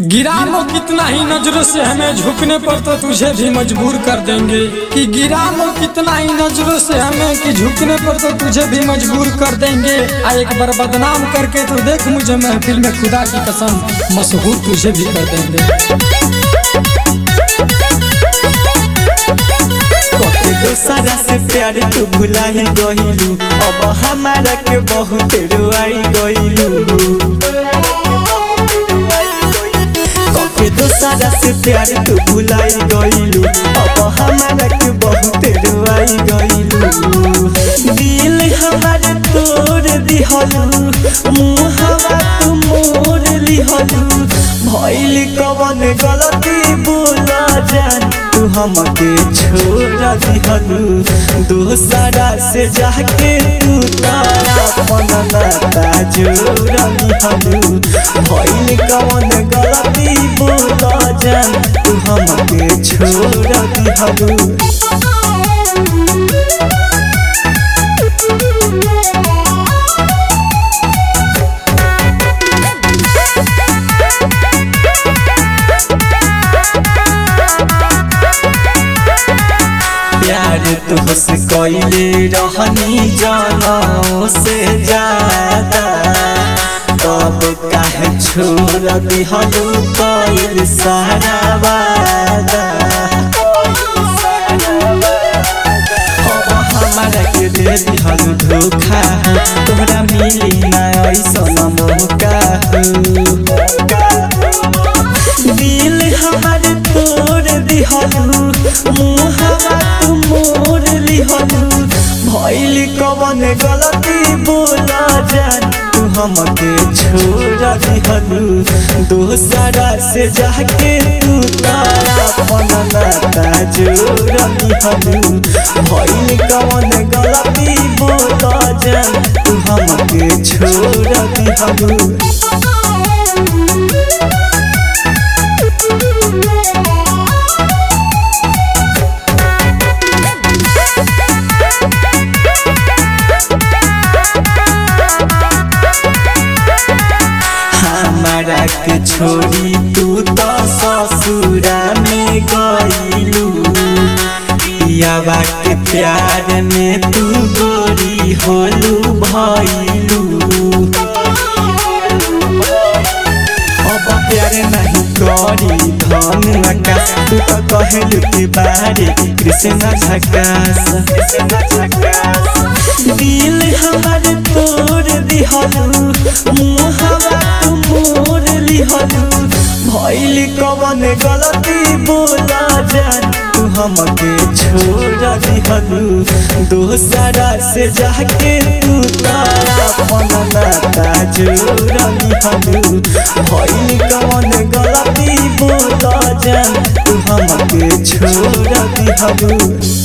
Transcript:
गिरा लो कितना ही नजरों से हमें झुकने पर तो तुझे भी मजबूर कर देंगे कि गिरा लो कितना ही नजरों से हमें कि झुकने पर तो तुझे भी मजबूर कर देंगे आ एक बार बदनाम करके तो देख मुझे महफिल में खुदा की कसम मशहूर तुझे भी कर देंगे कके दोसरा से प्यार तू भुलाई गइलू अब हमारा के बहुत रुआई गइलू कके दोसरा से प्यार तू भुलाई गइलू अब हमारा के बहुत रुआई गइलू दिल हमार तोड़ दिहलू मुहवा तू मोर लिहलू भइल कवन गलती बोला जान तू हमके छोड़ दिहलू दोसरा से जाके तू तारा अपन नाता जोड़ दिहलू भइल कवन गलती बोला जान तू हमके छोड़ दिहलू प्यार तुहसे कैले रहनी जानो से ज्यादा तब काहे छोड़ दिहलू कैल सारा वादा अब हमारा के दे दिहलू धोखा तोहरा मिली ना ऐसन मौका दिल हमार तोड़ दिहलू मुहवा तू मोर लिहलू भइल कवन गलती बोला जान तू हमके छोड़ दिहलू दोसरा से जाके तू तारा अपन नाता जोड़ दिहलू भइल कवन गलती बोला जान तू हमके छोड़ दिहलू हमारा के छोड़ी तू तो ससुरा में गईलू पियावा के प्यार में तू गोरी होलू भइलू अब प्यार नहीं करी धन आकाश तू तो कहलू के बारे कृष्ण झकास दिल हमार तोड़ दिहलू मुहवा तू मोर लिहलू भइल कवन गलती बोला जान तू हमके छोड़ दिहलू दोसरा से जाके तू तारा अपन नाता जोड़ दिहलू भइल कवन गलती बोला जान तू हमके छोड़ दिहलू